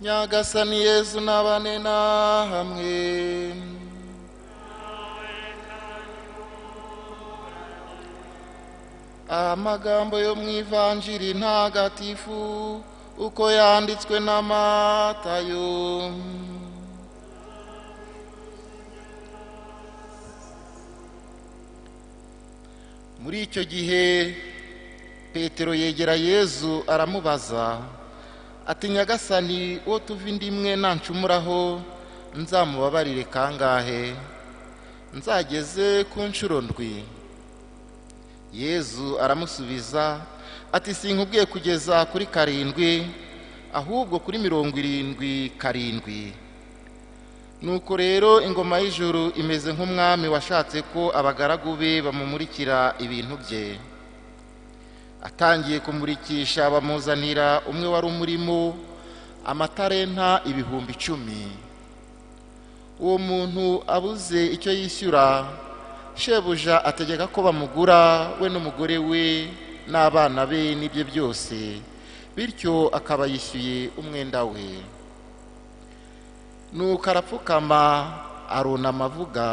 nyagasani yezu n'abane nahamwe amagambo yo mu ivanjiri ntagatifu uko yanditswe na matayo muri icyo gihe petero yegera yezu aramubaza ati nyagasani uwo tuva indi imwe nancumuraho nzamubabarire kangahe nzageze ku nshuro ndwi yezu aramusubiza ati sinkubwiye kugeza kuri karindwi ahubwo kuri mirongo irindwi karindwi nuko rero ingoma y'ijuru imeze nk'umwami washatse ko abagaragu be bamumurikira ibintu bye atangiye kumurikisha bamuzanira umwe wari umurimo amatarenta ibihumbi icumi uwo muntu abuze icyo yishyura shebuja ategeka ko bamugura we n'umugore we n'abana be n'ibye byose bityo akaba yishyuye umwenda we nuko arapfukama arunama avuga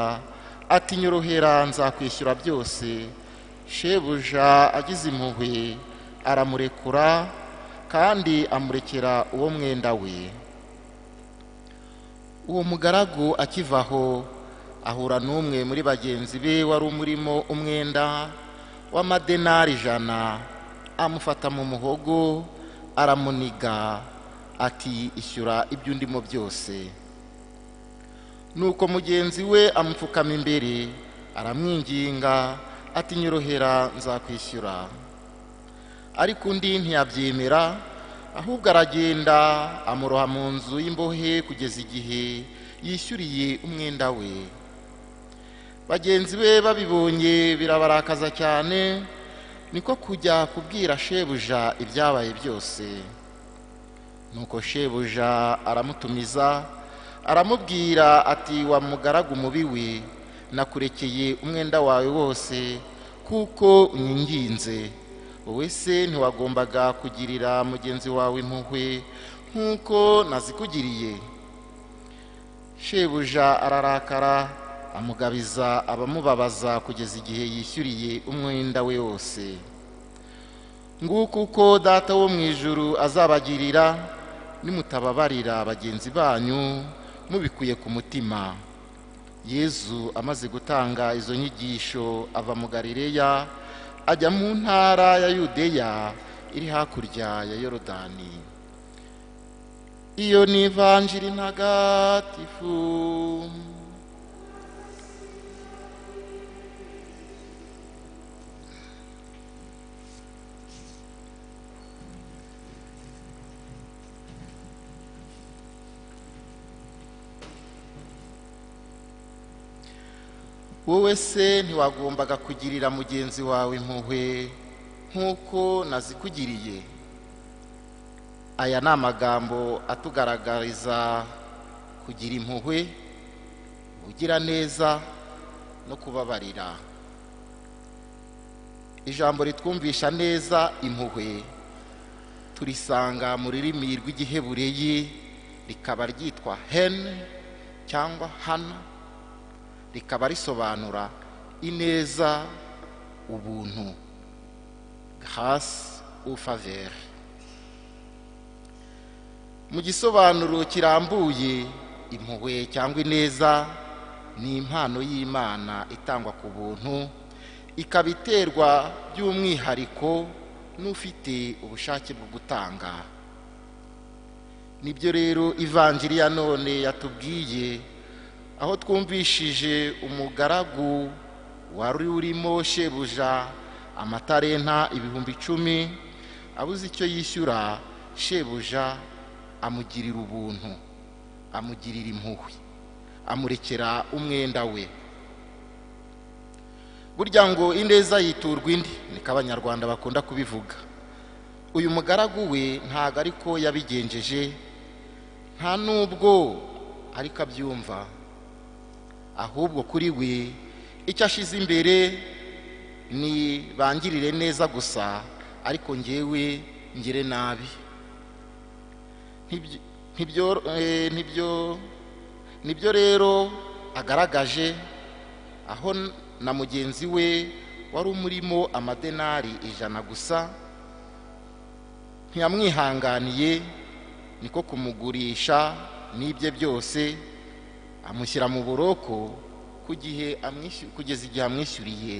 ati nyorohera nzakwishyura byose shebuja agize impuhwe aramurekura kandi amurekera uwo mwenda we uwo mugaragu akivaho ahura n'umwe muri bagenzi be wari umurimo umwenda w'amadenari ijana amufata mu muhogo aramuniga ati ishyura ibyo undimo byose nuko mugenzi we amupfukama imbere aramwinginga ati nyorohera nzakwishyura ariko undi ntiyabyemera ahubwo aragenda amuroha mu nzu y'imbohe kugeza igihe yishyuriye umwenda we bagenzi be babibonye birabarakaza cyane niko kujya kubwira shebuja ibyabaye byose nuko shebuja aramutumiza aramubwira ati wa mugaragu mubi we nakurekeye umwenda wawe wose kuko unyinginze wowe se ntiwagombaga kugirira mugenzi wawe impuhwe nk'uko nazikugiriye shebuja ararakara amugabiza abamubabaza kugeza igihe yishyuriye umwenda we wose nguko uko data wo mu ijuru azabagirira nimutababarira bagenzi banyu mubikuye ku mutima yezu amaze gutanga izo nyigisho ava mu garireya ajya mu ntara ya yudeya iri hakurya ya yorodani iyo ni ivanjiri ntagatifu wowe se ntiwagombaga kugirira mugenzi wawe impuhwe nk'uko nazikugiriye aya ni amagambo atugaragariza kugira impuhwe ugira neza no kubabarira ijambo ritwumvisha neza impuhwe turisanga mu rurimi rw'igihebureyi rikaba ryitwa hene cyangwa hana rikaba risobanura ineza ubuntu grâce ou faveur mu gisobanuro kirambuye impuhwe cyangwa ineza ni impano y'imana itangwa ku buntu ikaba iterwa by'umwihariko n'ufite ubushake bwo gutanga nibyo rero ivanjiri ya none yatubwiye aho twumvishije umugaragu wari urimo shebuja amatarenta ibihumbi icumi abuze icyo yishyura shebuja amugirira ubuntu amugirira impuhwe amurekera umwenda we burya ngo ineza yiturwa indi niko abanyarwanda bakunda kubivuga uyu mugaragu we ntabwo ariko yabigenjeje nta n'ubwo ariko abyumva ahubwo kuri we icyo ashize imbere ni bangirire neza gusa ariko ngewe ngire nabi ntibyo eh, ntibyo nibyo rero agaragaje aho n- na mugenzi we wari umurimo amadenari ijana gusa ntiyamwihanganiye niko kumugurisha n'ibye byose amushyira mu buroko ku gihe amwishy- kugeza igihe amwishyuriye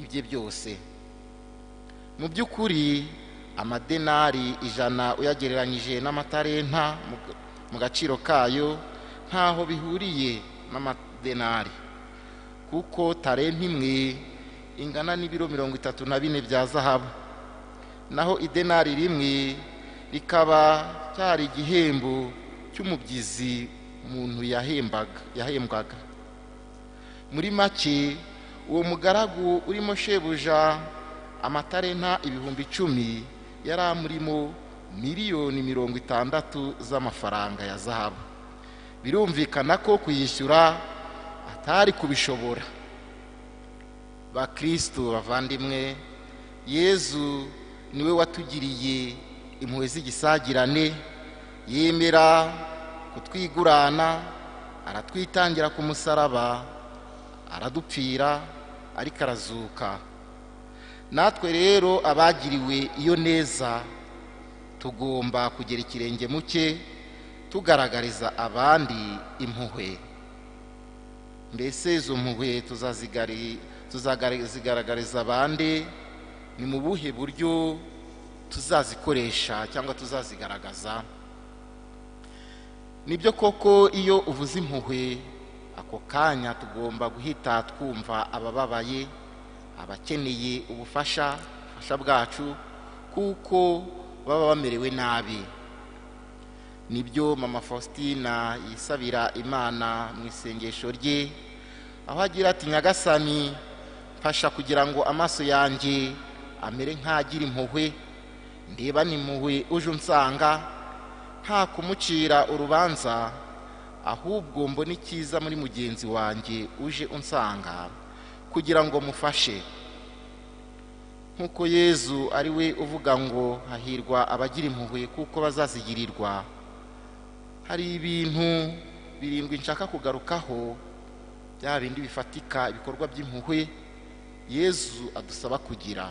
ibye byose mu by'ukuri amadenari ijana uyagereranyije n'amatarenta mu ga- mu gaciro kayo ntaho bihuriye n'amadenari kuko tarenta imwe ingana n'ibiro mirongo itatu na bine bya zahabu naho idenari rimwe rikaba cyari igihembo cy'umubyizi umuntu yahembaga yahembwaga muri make uwo mugaragu urimo shebuja amatarenta ibihumbi icumi yari amurimo miliyoni mirongo itandatu z'amafaranga ya zahabu birumvikana ko kuyishyura atari kubishobora bakristo bavandimwe yezu niwe watugiriye impuhwe z'igisagirane yemera kutwigurana aratwitangira ku musaraba aradupfira ariko arazuka natwe rero abagiriwe iyo neza tugomba kugera ikirenge mu cye tugaragariza abandi impuhwe mbese izo mpuhwe tuzazigari- tuzazigaragariza abandi ni mu buhe buryo tuzazikoresha cyangwa tuzazigaragaza nibyo koko iyo uvuze impuhwe ako kanya tugomba guhita twumva abababaye abakeneye ubufasha ubufasha bwacu kuko baba bamerewe nabi nibyo mama faustina yisabira imana mu isengesho rye aho agira ati nyagasani mfasha kugira ngo amaso yanjye amere nk'agira impuhwe ndeba n'impuhwe uje unsanga nta kumucira urubanza ahubwo mbone icyiza muri mugenzi wanjye uje unsanga kugira ngo mufashe nk'uko yezu ari we uvuga ngo hahirwa abagira impuhwe kuko bazazigirirwa hari ibintu birindwi nshaka kugarukaho bya bindi bifatika ibikorwa by'impuhwe yezu adusaba kugira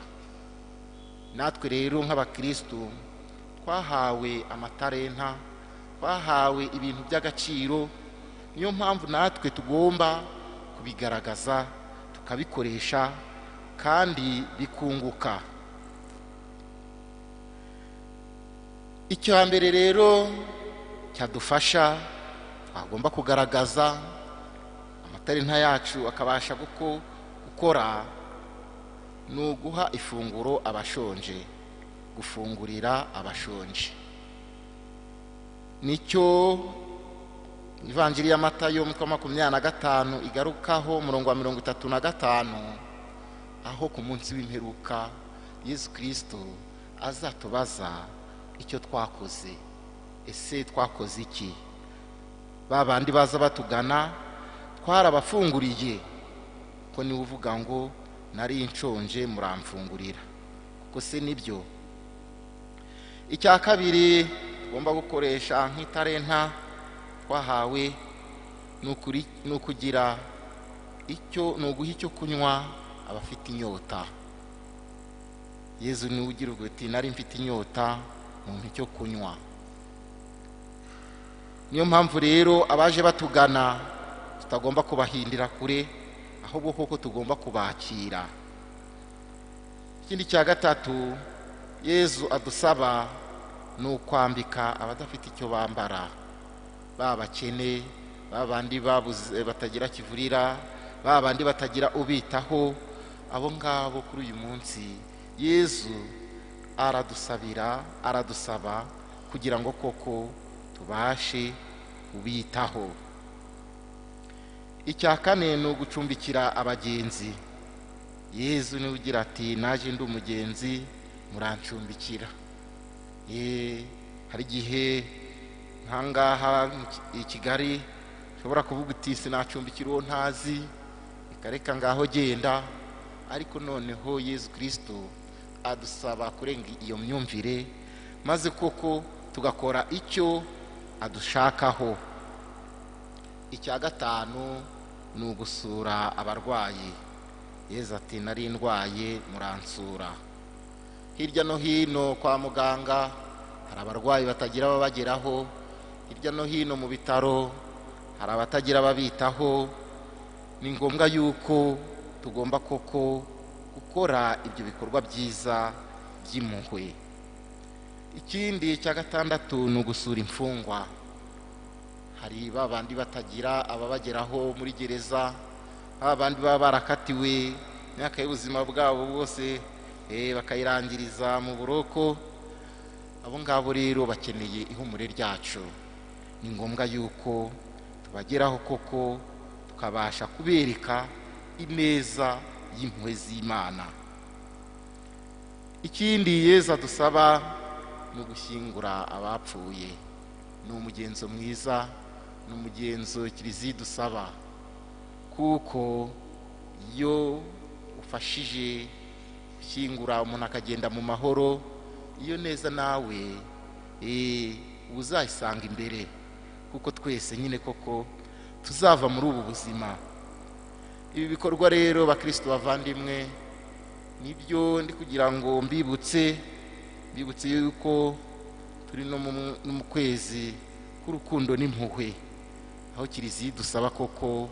natwe rero nk'abakristu twahawe amatarenta twahawe ibintu by'agaciro niyo mpamvu natwe tugomba kubigaragaza tukabikoresha kandi bikunguka icyo hambere rero cyadufasha twagomba kugaragaza amatarenta yacu akabasha kuko gukora ni uguha ifunguro abashonje gufungurira abashonje nicyo ivanjiri ya matayo umutwe wa makumyabiri na gatanu igarukaho umurongo wa mirongo itatu na gatanu aho ku munsi w'imperuka yesu kirisito azatubaza icyo twakoze ese twakoze iki ba bandi baza batugana twarabafunguriye ko niwe uvuga ngo nari nshonje muramfungurira kuko se nibyo icya kabiri tugomba gukoresha nk'itarenta twahawe ni ukuri- ni ukugira icyo ni uguha icyo kunywa abafite inyota yezu niwe ugira uti nari mfite inyota muntu icyo kunywa niyo mpamvu rero abaje batugana tutagomba kubahindira kure ahubwo koko tugomba kubakira ikindi cya gatatu yezu adusaba ni ukwambika abadafite icyo bambara ba bakene ba bandi babuze batagira kivurira ba bandi batagira ubitaho abo ngabo kuri uyu munsi yezu aradusabira aradusaba kugira ngo koko tubashe kubitaho icya kane ni ugucumbikira abagenzi yezu niwe ugira ati naje ndi umugenzi murancumbikira Eh, hari igihe nkangaha mu Ki- i kigali ushobora kuvuga uti sinacumbikira uwo ntazi reka reka ngaho genda ariko noneho yezu kirisito adusaba kurenga iyo myumvire maze koko tugakora icyo adushakaho icya gatanu ni ugusura abarwayi yezu ati nari ndwaye muransura hirya no hino kwa muganga hari abarwayi batagira ababageraho hirya no hino mu bitaro hari abatagira ababitaho ni ngombwa yuko tugomba koko gukora ibyo bikorwa byiza by'impuhwe ikindi cya gatandatu ni ugusura imfungwa hari ba bandi batagira ababageraho muri gereza ba bandi baba barakatiwe imyaka y'ubuzima bwabo bwose bakayirangiriza mu buroko abo ngabo rero bakeneye ihumure ryacu ni ngombwa yuko tubageraho koko tukabasha kubereka ineza y'impuhwe z'imana ikindi yeza dusaba ni ugushyingura abapfuye ni umugenzo mwiza ni umugenzo kiliziya idusaba kuko iyo ufashije gushyingura umuntu akagenda mu mahoro iyo neza nawe uba uzayisanga imbere kuko twese nyine koko tuzava muri ubu buzima ibi bikorwa rero bakirisitu bavandimwe nibyo ndi kugira ngo mbibutse mbibutse yuko turi no mu kwezi k'urukundo n'impuhwe aho kiliziya idusaba koko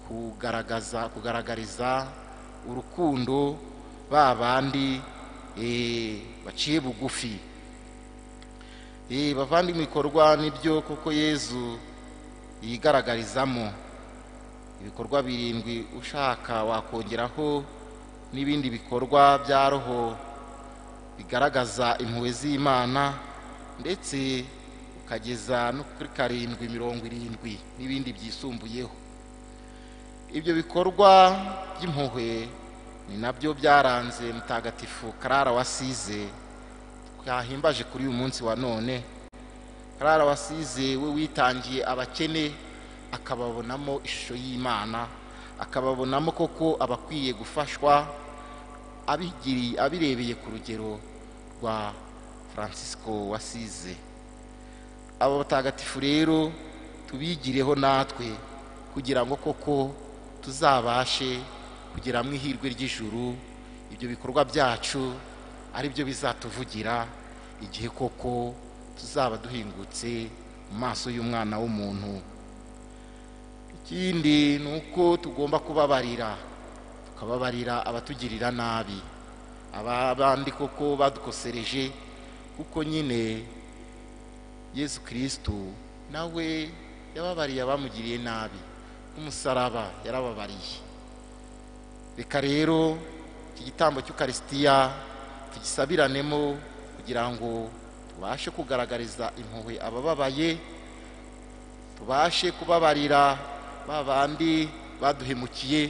kugaragaza kugaragariza urukundo ba bandi baciye bugufi bavandi mu bikorwa nibyo koko yezu yigaragarizamo ibikorwa birindwi ushaka wakongeraho n'ibindi bikorwa bya roho bigaragaza impuhwe z'imana ndetse ukageza no kuri karindwi mirongo irindwi n'ibindi byisumbuyeho ibyo bikorwa by'impuhwe ni nabyo byaranze mutagatifu karara wasize twahimbaje kuri uyu munsi wa none karara wasize we witangiye abakene akababonamo ishusho y'imana akababonamo koko abakwiye gufashwa abirebeye ku rugero rwa francisco wasize abo batagatifu rero tubigireho natwe kugira ngo koko tuzabashe kugira mu ihirwe ry'ijuru ibyo bikorwa byacu ari byo bizatuvugira igihe koko tuzaba duhingutse mu maso y'umwana w'umuntu ikindi ni uko tugomba kubabarira tukababarira abatugirira nabi abandi koko badukosereje kuko nyine yesu kirisitu nawe yababariye abamugiriye nabi nk'umusaraba yarababariye reka rero iki gitambo cy'ukarisitiya tugisabiranemo kugira ngo tubashe kugaragariza impuhwe abababaye tubashe kubabarira ba bandi baduhemukiye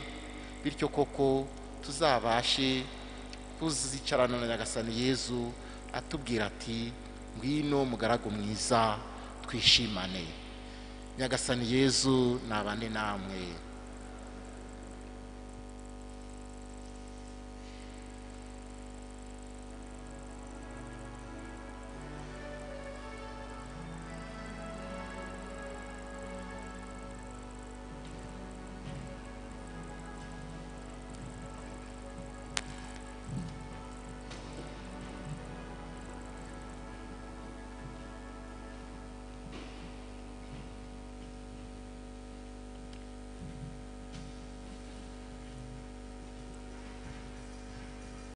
bityo koko tuzabashe kuzicarana na nyagasani yezu atubwira ati ngwino mugaragu mwiza twishimane nyagasani yezu nabane namwe